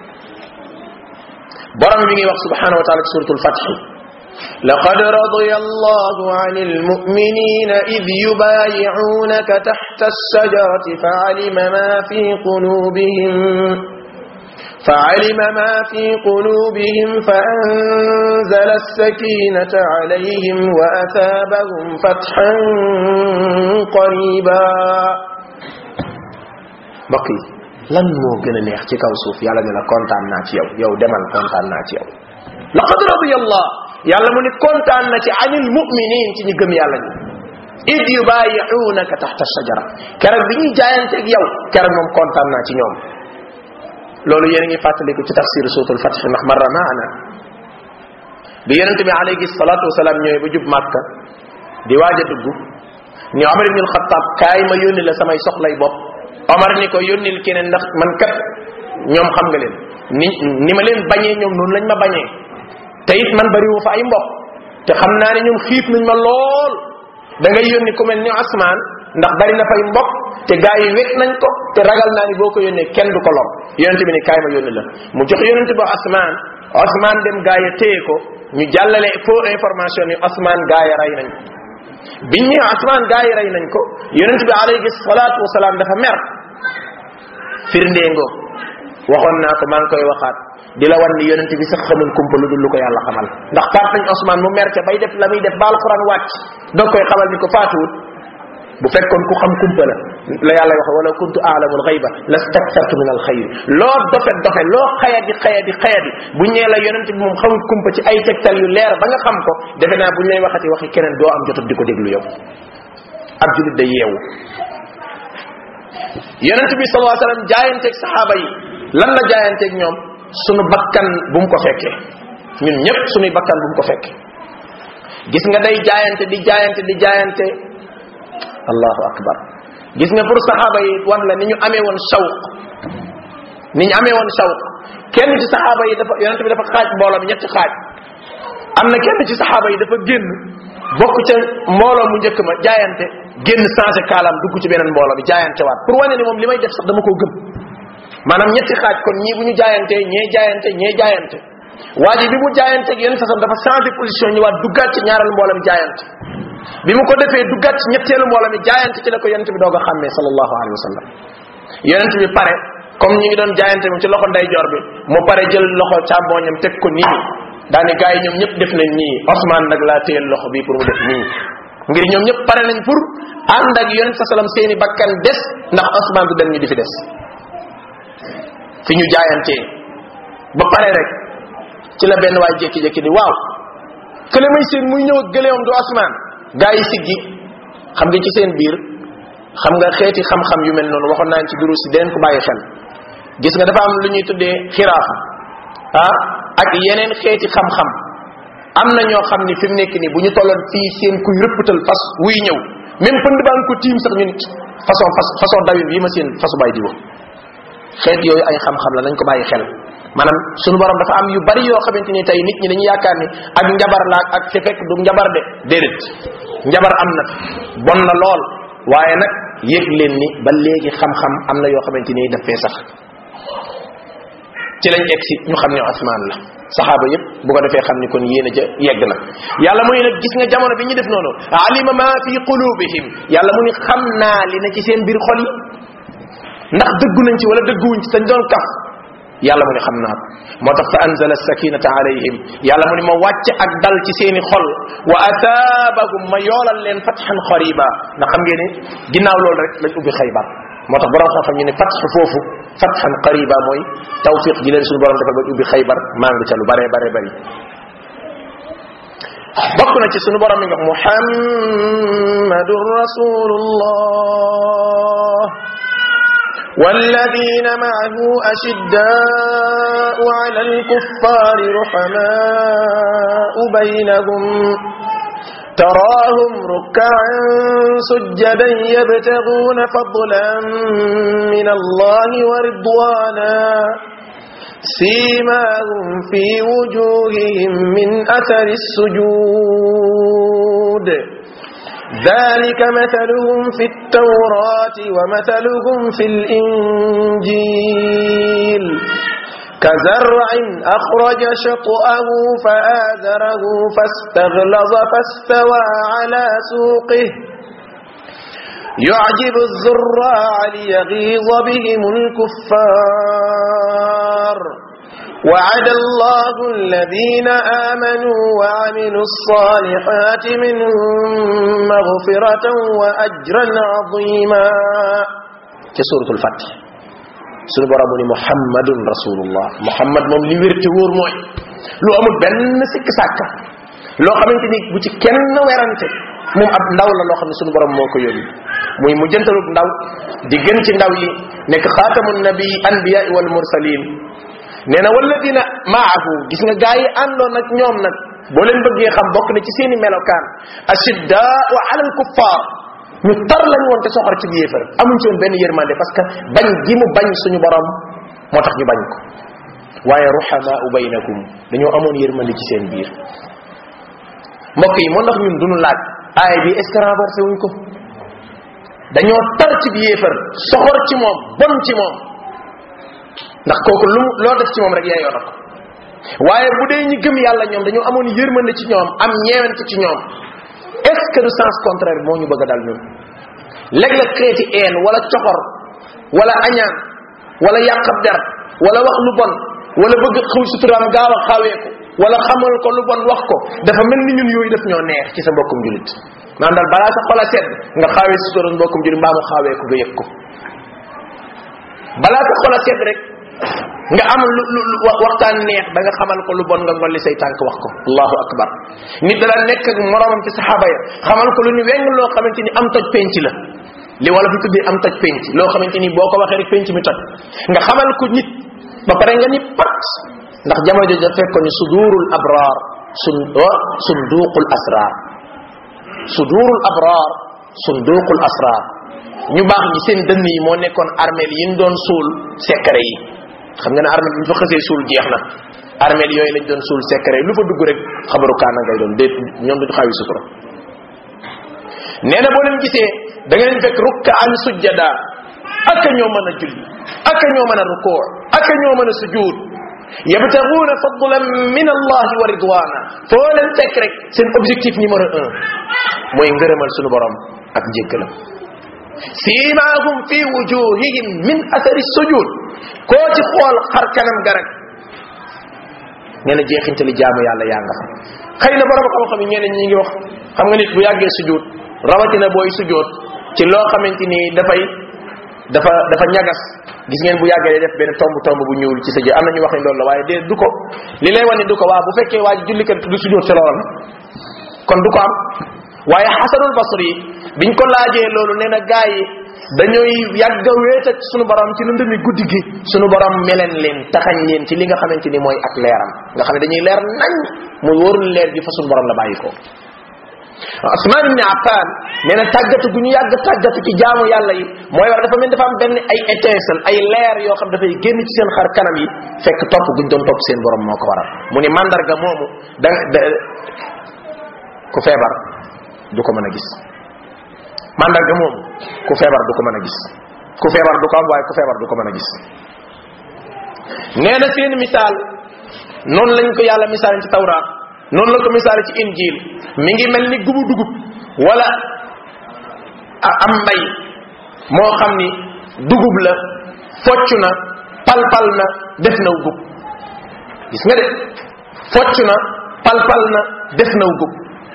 Speaker 1: borom mi ngi wax subhanahu wa taala ci suratul fath
Speaker 2: لقد رضي الله عن المؤمنين إذ يبايعونك تحت الشجرة فعلم ما في قلوبهم فعلم ما في قلوبهم فأنزل السكينة عليهم وأثابهم فتحا قريبا
Speaker 1: بقي lan moo gën a neex ci kaw suuf yàlla ne la kontaan naa ci yow yow demal kontaan naa ci yow laqad radiyallah yàlla mu ni kontaan na ci anil muminin ci ñi gëm yàlla ñi id yubayi'unaka taxta shajara keroog bi ñuy jaayanteeg yow keroog moom kontaan naa ci ñoom loolu yéen a ngi fàttaliku ci tafsir suutul fatx ndax marra maana bi yonente bi alayhi salatu wasalaam ñëwee ba jub màkka di waaj a dugg ni omar ibn alxataab kaay ma yónni la samay soxlay bopp omar ni ko yónnil keneen ndax man kat ñoom xam nga leen ni ni ma leen bañee ñoom noonu lañ ma bañee te it man bariwu fa ay mbokk te xam naa ne ñoom xiif nañ ma lool da ngay yónni ku mel ni asmaan ndax bari na fay mbokk te gaa yi wet nañ ko te ragal naa ni boo ko yónnee kenn du ko lor yonente bi ni kaay ma yónni la mu jox yonente ba asmaan asmaan dem gaa ya téye ko ñu jàllale faux information ni asmaan gaa ya rey nañ ko biñ ñëw asmaan gaa yi rey nañ ko yonente bi alayhi salaatu wasalaam dafa mer firndee ngoo waxoon naa ko maa ngi koy waxaat di la wan ni yonente bi sax xamul kumpa lu dul lu ko yàlla xamal ndax faat nañ Ousmane mu mer ca bay def la muy def ba alquran wàcc doog koy xamal ni ko faatuwut bu fekkoon ku xam kumpa la la yàlla wax wala kuntu aalamul xayba lastaktartu min al xayr loo dofe dofe loo xayadi xayadi xayadi bu ñee la yonente bi moom xamul kumpa ci ay tegtal yu leer ba nga xam ko defe naa bu ñu lay waxati waxi keneen doo am jotut di ko déglu yow ab julit day yeewu yonente bi sallallahu alayhi wasallam jaayanteeg saxaaba yi lan la jaayanteeg ñoom sunu bakkan bu mu ko fekkee ñun ñëpp sunuy bakkan bu mu ko fekkee gis nga day jaayante di jaayante di jaayante allahu akbar gis nga pour saxaaba yi wan la ni ñu amee woon shawq ni ñu amee woon shawq kenn ci saxaaba yi dafa yonente bi dafa xaaj mbooloo mi ñetti xaaj am na kenn ci saxaaba yi dafa génn bokk ca mbooloo mu njëkk ma jaayante génn changé kaalaam dugg ci beneen mbooloo bi jaayante waat pour wane ni moom li may def sax dama koo gëm maanaam ñetti xaaj kon ñii bu ñu jaayantee ñee jaayante ñee jaayante waa ji bi mu jaayante ak yeneen fasam dafa changé position ñëwaat duggaat ci ñaareelu mbooloo mi jaayante bi mu ko defee duggaat ci ñetteelu mbooloo mi jaayante ci la ko yonent bi doog a xàmmee sallallahu alayhi wa sallam yonent bi pare comme ñi ngi doon jaayante moom ci loxo ndeyjoor bi mu pare jël loxo càmmooñam teg ko nii daani gars yi ñoom ñëpp def nañ nii Ousmane nag laa téyel loxo bi pour mu def nii ngir ñoom ñëpp pare nañ pour ànd ak yonent sa salam seeni bakkan des ndax Ousmane du dem ñu di fi des fi ñu jaayantee ba pare rek ci la benn waay jékki-jékki di waaw kële may seen muy ñëw ak gëleewam du Ousmane gaa yi siggi xam nga ci seen biir xam nga xeeti xam-xam yu mel noonu waxoon naa ci durus si deneen ko bàyyi xel gis nga dafa am lu ñuy tuddee xiraaf ah ak yeneen xeeti xam-xam am na ñoo xam ni fi mu nekk nii bu ñu tolloon fii seen kuy rëppatal fas wuy ñëw même pënd baa ngi ko tiim sax ñu nit façon fas façon dawin bii ma seen fasu bàyyi di wax xeet yooyu ay xam-xam la nañ ko bàyyi xel maanaam suñu borom dafa am yu bari yoo xamante ni tey nit ñi dañuy yaakaar ni ak njabar la ak fi fekk du njabar de déedéet njabar am na bon na lool waaye nag yëg leen ni ba léegi xam-xam am na yoo xamante ni daf fee sax ci lañ egsi ñu xam ne Usmaan la saxaaba yépp bu ko defee xam ni kon yéen a ja yegg na yàlla mu ne nag gis nga jamono bi ñu def noonu alima ma fi qulubihim yàlla mu ni xam naa li na ci seen biir xol yi ndax dëggu nañ ci wala dëgguwuñ ci sañ doon kaf yàlla mu ne xam naa ko moo tax fa anzala sakinata alayhim yàlla mu ne ma wàcc ak dal ci seeni xol wa ataabahum ma yoolal leen fatxan xariba ndax xam ngeen ne ginnaaw loolu rek lañ ubbi xaybar moo tax borom xam-xam ñu ne fatx foofu fatxan qariba mooy tawfiq ji leen suñu borom defal ba ubbi xaybar maa ngi ca lu bare bare bari bokk na ci suñu borom mi nga wax muhammadun rasulullah والذين معه أشداء على الكفار رحماء بينهم تراهم ركعا سجدا يبتغون فضلا من الله ورضوانا سيماهم في وجوههم من أثر السجود ذلك مثلهم في التوراة ومثلهم في الإنجيل كزرع أخرج شطأه فآزره فاستغلظ فاستوى على سوقه يعجب الزراع ليغيظ بهم الكفار وعد الله الذين آمنوا وعملوا الصالحات منهم مغفرة وأجرا عظيما كسورة الفتح suñu borom mu ni muhammadun rasulullah muhammad moom li wér te wóor mooy lu amul benn sikk sàkka loo xamante ni bu ci kenn werante moom ab ndaw la loo xam ne suñu borom moo ko yónni muy mu jëntalub ndaw di gën ci ndaw yi nekk xaatamu nabi anbiya wal mursalin nee na walladina maahu gis nga gaa yi àndoon nag ñoom nag boo leen bëggee xam bokk na ci seeni melokaan ashiddaau ala al kuffar ñu tar lañ woon te soxor ci yéefar amuñ ci woon benn yërmande parce que bañ gi mu bañ suñu borom moo tax ñu bañ ko waaye ruhamaau baynakum dañoo amoon yërmande ci seen biir mbokk yi moo ndax ñun duñu laaj aaya bi est ce que renversé wuñ ko dañoo tar ci yéefar soxor ci moom bon ci moom ndax kooku lu loo def ci moom rek yaayoo na ko waaye bu dee ñi gëm yàlla ñoom dañoo amoon yërmande ci ñoom am ñeewante ci ñoom est ce que du sens contraire moo ñu bëgg a dal ñun léeg-léeg xeeti een wala coxor wala añaan wala yàqab der wala wax lu bon wala bëgg xaw suturaam gaaw a xaweeku wala xamal ko lu bon wax ko dafa mel ni ñun yooyu def ñoo neex ci sa mbokkum julit maanaam daal balaa sa xol a sedd nga xaawee sutura mbokkum julit mbaa mu xaweeku nga yëg ko balaa sa xol a sedd rek nga am lu lu waxtaan neex da nga xamal ko lu bon nga ngolli say tànk wax ko allahu akbar nit dala nekk ak moromam ci saxaaba ya xamal ko lu ni weng loo xamante ni am toj penc la li wala fi tuddee am toj penc loo xamante ni boo ko waxee rek penc mi toj nga xamal ko nit ba pare nga ni pat ndax jamono jooju fekkoon ni sudurul abrar sun sunduqul asrar sudurul abrar sunduqul asrar ñu baax ñi seen dënn yi moo nekkoon armeel yi ñu doon suul secret yi xam nga ne armeel bu ñu fa xësee suul jeex na armeel yooyu lañ doon suul secret lu fa dugg rek xabaru kaana ngay doon déet ñoom duñu xawi sutura nee na boo leen gisee da nga leen fekk rukka an sujjada aka ñoo mën a julli aka ñoo mën a rukoo aka ñoo mën a sujud yabtaguuna fadlan min allahi wa ridwana foo leen fekk rek seen objectif numéro un mooy ngërëmal sunu borom ak njéggalam siimaahum fi wujuhihim min athari sujud koo ci xool xar kanam ga rek nee na jeexintali jaamu yàlla yaa nga fa xëy na borom xam-xam yi ñeneen ñi ngi wax xam nga nit bu yàggee sujjóot rawatina booy sujjóot ci loo xamante ni dafay dafa dafa ñagas gis ngeen bu yàggee day def benn tomb tomb bu ñuul ci sa jë am na ñu wax ne loolu la waaye dee du ko li lay wane du ko waa bu fekkee waa ji jullikat du sujjóot ci loola kon du ko am waaye xasanul basri biñ ko laajee loolu nee na gaa yi dañooy yàgg a wéet ak sunu borom ci lëndëmi guddi gi sunu borom meleen leen taxañ leen ci li nga xamante ni mooy ak leeram nga xam ne dañuy leer nañ mu wóorul leer gi fa sunu borom la bàyyi ko Usman ibn Affan nee na tàggatu gu ñu yàgg tàggatu ci jaamu yàlla yi mooy war dafa mel dafa am benn ay étincelle ay leer yoo xam dafay génn ci seen xar kanam yi fekk topp guñ doon topp seen borom moo ko waral mu ni mandarga moomu da da ku feebar du ko mën a gis mandarga moomu ku feebar du ko mën a gis ku feebar du ko am waaye ku feebar du ko mën a gis nee na seen misaal noonu lañ ko yàlla misaal ci tawraat noonu la ko misaal ci injil mi ngi mel ni gubu dugub wala am mbay moo xam ni dugub la focc na palpal na def naw gub gis nga de focc na palpal na def naw gub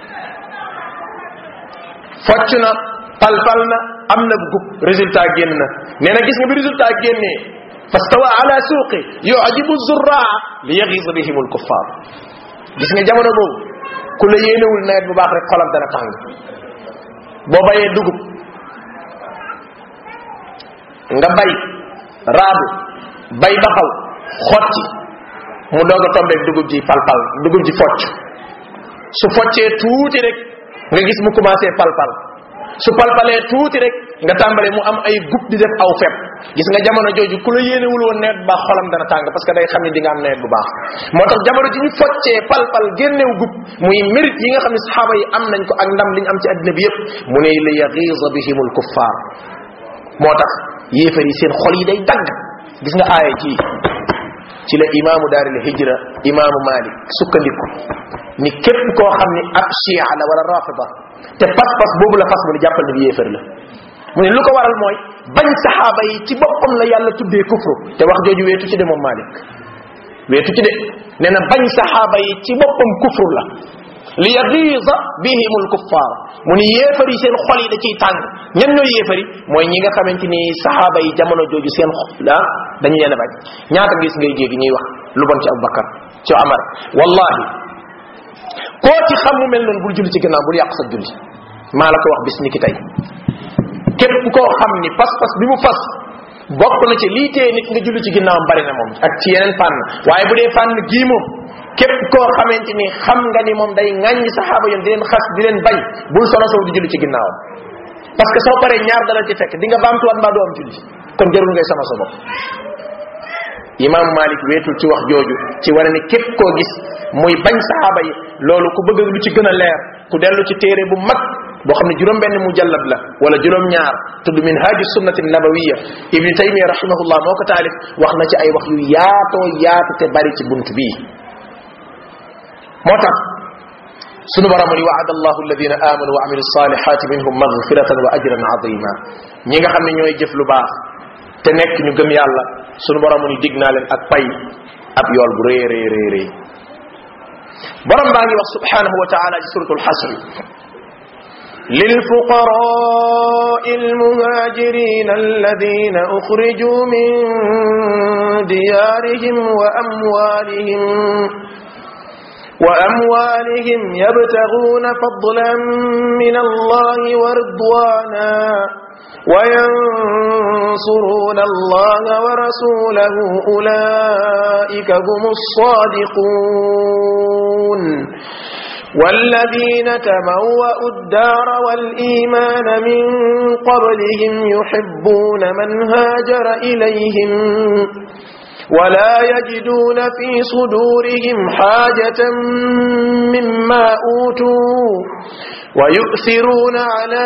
Speaker 1: focc na palpal na am na gub résultat génn na nee na gis nga bi résultat génnee fastawa ala suuqi yujibu zurraa li yaxiisa bihim alkuffar gis nga jamono boobu ku la yéenewul nawet bu baax rek xolam dana tàng boo bayee dugub nga bay raadu bay ba xaw xotti mu doog a tombeeg dugub ji palpal dugub ji focc su foccee tuuti rek nga gis mu commencé palpal su palpalee tuuti rek nga tàmbale mu am ay gub di def aw fepp gis nga jamono jooju ku la yéenewul woon nawet bu baax xolam dana tàng parce que day xam ni di nga am nawet bu baax moo tax jamono ji ñu foccee palpal génnew gub muy mérite yi nga xam ne saxaaba yi am nañ ko ak ndam li ñu am ci addina bi yépp mu ne li yaxiisa bihimul kuffar moo tax yéefar yi seen xol yi day dagg gis nga aaya ci ci la imaamu daaril hijra imaamu malik sukkandiku ni képp koo xam ni ab chia la wala rafida te pas-pas boobu la fas mu ni jàppal ni bi yéefar la mu ne lu ko waral mooy bañ saxaaba yi ci boppam la yàlla tuddee kufru te wax jooju weetu ci de moom malik weetu ci de nee na bañ saxaaba yi ci boppam kufru la li yagiisa bihim alkuffar mu ni yéefar yi seen xol yi da ciy tàng ñan ñooy yéefar yi mooy ñi nga xamante ni saxaaba yi jamono jooju seen xol ah dañu leen a bañ ñaata gis ngay jéggi ñuy wax lu bon ci abubakar ci amar wallahi koo ci xam mu mel noonu bul julli ci gannaaw bul yàq sa julli maa la ko wax bis ni ki tey képp koo xam ni pas-pas bi mu fas bokk na ci lii tee nit nga julli ci ginnaawam bari na moom ak ci yeneen fànn waaye bu dee fànn gii moom képp koo xamante ni xam nga ni moom day ŋàññi saxaaba yoon di leen xas di leen bañ bul solo sow di julli ci ginnaawam parce que soo paree ñaar dala ci fekk di nga baamtuwaat mbaa doo am julli kon jarul ngay sama sa bopp imam malik weetul ci wax jooju ci wane ni képp koo gis muy bañ saxaaba yi loolu ku bëgg lu ci gën a leer ku dellu ci téere bu mag boo xam ne juróom benn mujallad la wala juróom ñaar tudd min haji sunnati nabawiya ibni taymiya rahimahullah moo ko taalif wax na ci ay wax yu yaatoo yaatu te bari ci bunt bii moo tax sunu borom ni waada allahu alladina amanu wa amilu salihati minhum magfiratan wa ajran azima ñi nga xam ne ñooy jëf lu baax te nekk ñu gëm yàlla sunu borom ni dig naa leen ak pay ab yool bu rëy rëy rëy rëy borom baa ngi wax subhanahu wa taala ci suratul xasri
Speaker 2: للفقراء المهاجرين الذين أخرجوا من ديارهم وأموالهم وأموالهم يبتغون فضلا من الله ورضوانا وينصرون الله ورسوله أولئك هم الصادقون والذين تبوأوا الدار والإيمان من قبلهم يحبون من هاجر إليهم ولا يجدون في صدورهم حاجة مما أوتوا ويؤثرون على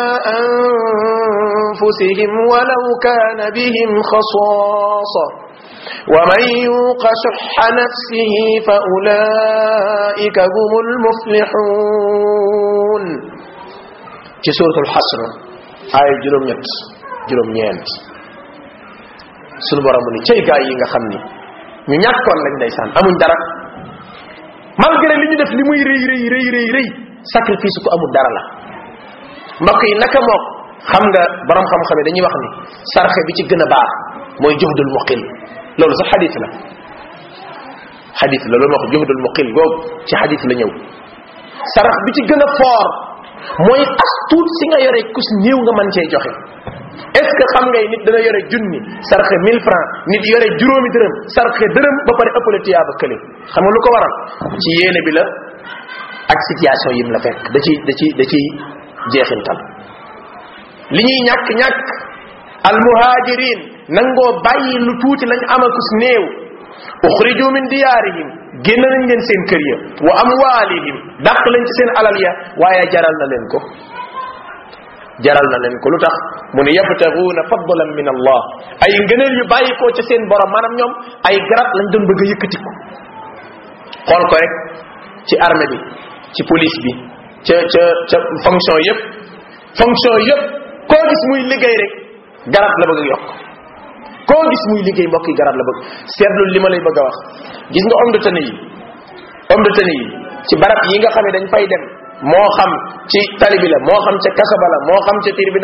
Speaker 2: أنفسهم ولو كان بهم خصاصة ومن يوق شح نفسه فأولئك هم المفلحون
Speaker 1: ci suratul xasr ay juróom ñett juróom ñeent
Speaker 2: sunu borom mu ni cey gaa yi nga xam ni ñu ñàkkoon lañ ndeysaan amuñ dara malgré li ñu def li muy rëy rëy rëy rëy rëy sacrifice ko amul dara la mbokk yi naka mook xam nga borom xam-xam yi dañuy wax ni sarxe bi ci gën a baax mooy juhdul muqil loolu sax xadis la xadis la loolu wax juhdul muqil googu ci xadis la ñëw sarax bi ci gën a fort mooy as tuut si nga yore kus néew nga mën cee joxe est ce que xam ngay nit dana yore junni sarxe 1000 francs nit yore juróomi dërëm sarxe dërëm ba pare ëppale tiyaaba kële xam nga lu ko waral ci yéene bi la ak situation yim la fekk da ci da ci da ciy jeexintal li ñuy ñàkk ñàkk al muhajirin nangoo bàyyi lu tuuti lañ amakus néew uxriju min diyaarihim génn nañ leen seen kër ya wa amwaalihim dàq leen ci seen alal ya waaye jaral na leen ko jaral na leen ko lu tax mu ne yabtaguuna fadlan min allah ay ngëneel yu bàyyi ko ca seen borom maanaam ñoom ay garab lañ doon bëgg a yëkkatiku xool ko rek ci armée bi ci police bi ca ca ca fonction yépp fonction yépp koo gis muy liggéey rek garab la bëgg a yokk koo gis muy liggéey mbokk yi garab la bëgg seetlu li ma lay bëgg a wax gis nga homme de tenue yi homme de tenue yi ci barab yi nga xam ne dañ fay dem moo xam ci tali bi la moo xam ca kasaba la moo xam ca tir bi